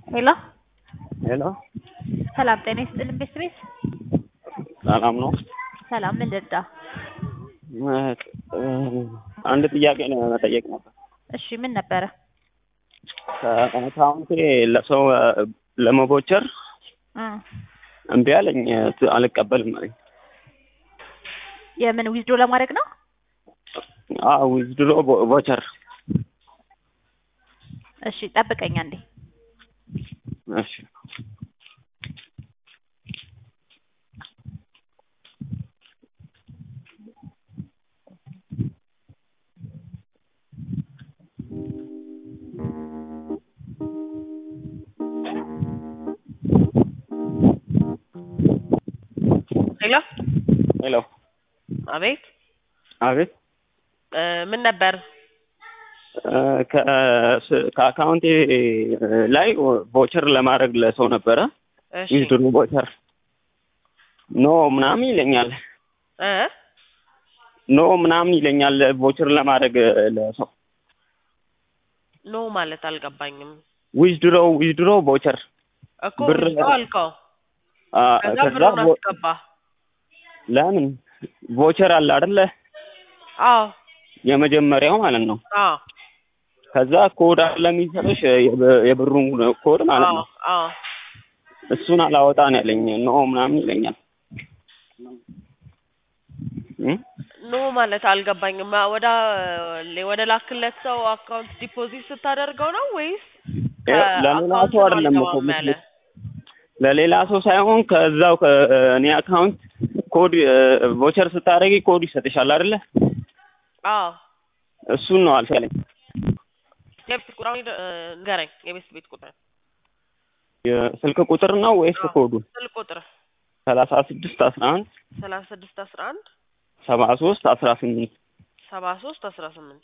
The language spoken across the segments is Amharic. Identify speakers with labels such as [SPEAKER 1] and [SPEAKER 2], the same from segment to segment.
[SPEAKER 1] ሄሎ
[SPEAKER 2] ሄሎ
[SPEAKER 1] ሰላም ጤና ይስጥልን ቤተሰቤት
[SPEAKER 2] ሰላም ነው።
[SPEAKER 1] ሰላም ምን ልርዳ?
[SPEAKER 2] አንድ ጥያቄ ነው መጠየቅ ነበር።
[SPEAKER 1] እሺ ምን ነበረ?
[SPEAKER 2] ከአካውንቴ ለሰው ለመቦቸር
[SPEAKER 1] እ
[SPEAKER 2] እምቢ አለኝ። አልቀበልም አለኝ።
[SPEAKER 1] የምን ዊዝድሮ ለማድረግ ነው?
[SPEAKER 2] አዎ ዊዝድሮ ቮቸር።
[SPEAKER 1] እሺ ጠብቀኝ አንዴ።
[SPEAKER 2] እሺ
[SPEAKER 3] ሄሎ
[SPEAKER 2] ሄሎ
[SPEAKER 3] አቤት
[SPEAKER 2] አቤት
[SPEAKER 3] እ ምን ነበር?
[SPEAKER 2] ከ- ከአካውንቴ ላይ ቮቸር ለማድረግ ለሰው ነበረ
[SPEAKER 3] እሺ
[SPEAKER 2] ዊዝድሮ ቮቸር ኖ ምናምን ይለኛል።
[SPEAKER 3] እ
[SPEAKER 2] ኖ ምናምን ይለኛል ቮቸር ለማድረግ ለሰው
[SPEAKER 3] ኖ ማለት አልገባኝም
[SPEAKER 2] ዊዝድሮ ዊዝድሮ ቮቸር
[SPEAKER 3] እኮ
[SPEAKER 2] ብር-
[SPEAKER 3] ብር አልከው
[SPEAKER 2] አ፣
[SPEAKER 3] ከዛ
[SPEAKER 2] ከዛ
[SPEAKER 3] ብሩን
[SPEAKER 2] ቮ-
[SPEAKER 3] አስገባ።
[SPEAKER 2] ለምን ቮቸር አለ አይደለ?
[SPEAKER 3] አዎ
[SPEAKER 2] የመጀመሪያው ማለት ነው።
[SPEAKER 3] አዎ
[SPEAKER 2] ከዛ ኮድ አለ የሚሰጥሽ የብ- የብሩን ኮድ ማለት
[SPEAKER 3] አዎ
[SPEAKER 2] ነው።
[SPEAKER 3] አዎ
[SPEAKER 2] እሱን አላወጣ ነው ያለኝ። ኖ ምናምን ይለኛል። እ?
[SPEAKER 3] ኖ ማለት አልገባኝም። ወደ ወደ ላክለት ሰው አካውንት ዲፖዚት ስታደርገው ነው ወይስ
[SPEAKER 2] ለሌላ
[SPEAKER 3] ከአካውንት
[SPEAKER 2] ሰው አይደለም እኮ
[SPEAKER 3] አልገባም ያለ?
[SPEAKER 2] ለሌላ ሰው ሳይሆን ከዛው ከእኔ አካውንት ኮድ ቮቸር ስታደርጊ ኮድ ይሰጥሻል አይደለ?
[SPEAKER 3] አዎ
[SPEAKER 2] እሱን ነው አልቻለኝ።
[SPEAKER 3] የቤት ቁጥር አሁን እ፣ ንገረኝ። የቤት ቤት ቁጥር
[SPEAKER 2] የስልክ ቁጥር ነው ወይስ
[SPEAKER 3] አዎ።
[SPEAKER 2] ኮዱ?
[SPEAKER 3] ስልክ ቁጥር
[SPEAKER 2] ሰላሳ ስድስት አስራ አንድ
[SPEAKER 3] ሰላሳ ስድስት አስራ አንድ
[SPEAKER 2] ሰባ ሶስት አስራ ስምንት
[SPEAKER 3] ሰባ ሶስት አስራ ስምንት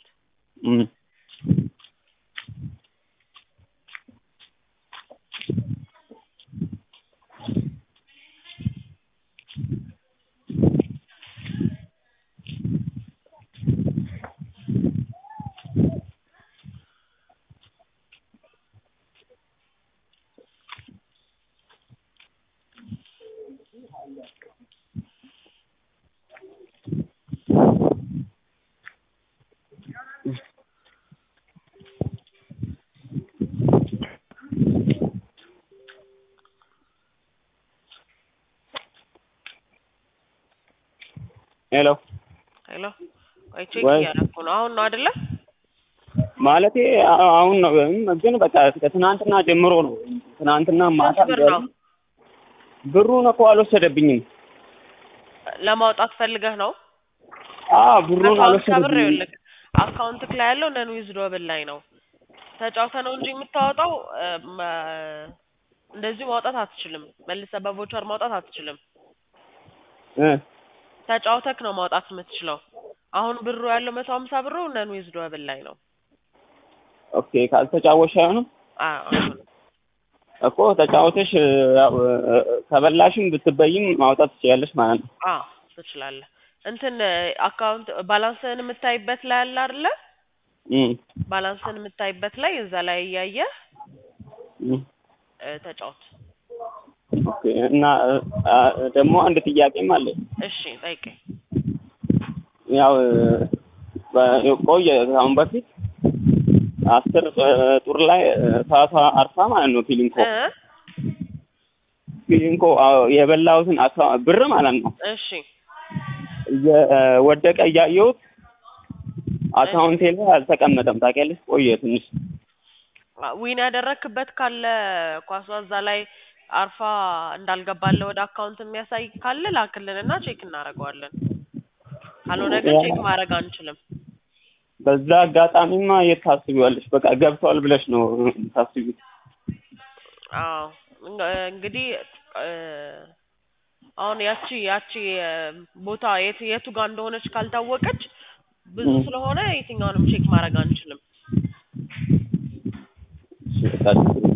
[SPEAKER 2] ሄሎ
[SPEAKER 3] ሄሎ ቆይ ቼክ
[SPEAKER 2] ወይ-
[SPEAKER 3] እያደረኩ ነው። አሁን ነው አይደለ?
[SPEAKER 2] ማለቴ አ- አሁን ነው ግን በቃ ከትናንትና ጀምሮ ነው። ትናንትና ማታ
[SPEAKER 3] ስንት ብር ነው
[SPEAKER 2] ብሩን እኮ አልወሰደብኝም።
[SPEAKER 3] ለማውጣት ፈልገህ ነው?
[SPEAKER 2] አዎ ብሩን
[SPEAKER 3] አካውንት ከብር
[SPEAKER 2] አልወሰደብኝም።
[SPEAKER 3] ይኸውልህ አካውንትክ ላይ ያለው ነን ዊዝድሮብል ላይ ነው። ተጫውተህ ነው እንጂ የምታወጣው እ፣ መ- እንደዚሁ ማውጣት አትችልም። መልሰህ በቮቸር ማውጣት አትችልም።
[SPEAKER 2] እ
[SPEAKER 3] ተጫውተክ ነው ማውጣት የምትችለው። አሁን ብሩ ያለው መቶ ሀምሳ ብሩ ነን ዊዝድሮብል ላይ ነው።
[SPEAKER 2] ኦኬ ካልተጫወሽ አይሆንም
[SPEAKER 3] አ- አይሆንም።
[SPEAKER 2] እኮ ተጫወተሽ ያው ከበላሽም ብትበይም ማውጣት ትችያለሽ ማለት ነው።
[SPEAKER 3] አዎ ትችላለህ። እንትን አካውንት ባላንስህን የምታይበት ላይ አለ አይደለ?
[SPEAKER 2] እም
[SPEAKER 3] ባላንስህን የምታይበት ላይ እዛ ላይ እያየህ
[SPEAKER 2] እም
[SPEAKER 3] እ፣ ተጫወት።
[SPEAKER 2] ኦኬ እና አ፣ ደግሞ አንድ ጥያቄም አለ።
[SPEAKER 3] እሺ ጠይቀኝ።
[SPEAKER 2] ያው በ- ቆየ አሁን በፊት አስር ጡር ላይ ሰዓቷ አርፋ ማለት ነው ፊሊንኮ
[SPEAKER 3] እ
[SPEAKER 2] ፊሊንኮ አዎ፣ የበላሁትን አካ- ብር ማለት ነው
[SPEAKER 3] እሺ
[SPEAKER 2] እየወደቀ እያየሁት አካውንቴ ላይ አልተቀመጠም። ታውቂያለሽ ቆየ ትንሽ
[SPEAKER 3] ዊን ያደረክበት ካለ ኳሷ እዛ ላይ አርፋ እንዳልገባለ ወደ አካውንት የሚያሳይ ካለ ላክልንና ቼክ እናደርገዋለን። ካልሆነ ግን ቼክ ማድረግ አንችልም።
[SPEAKER 2] በዛ አጋጣሚማ የት ታስቢዋለሽ? በቃ ገብቷል ብለሽ ነው ታስቢው።
[SPEAKER 3] አዎ እንግ- እንግዲህ እ፣ አሁን ያቺ ያቺ እ፣ ቦታ የት የቱ ጋር እንደሆነች ካልታወቀች ብዙ
[SPEAKER 2] ም።
[SPEAKER 3] ስለሆነ የትኛውንም ቼክ ማድረግ አንችልም።
[SPEAKER 2] እሺ፣ በቃ ችግር የለም።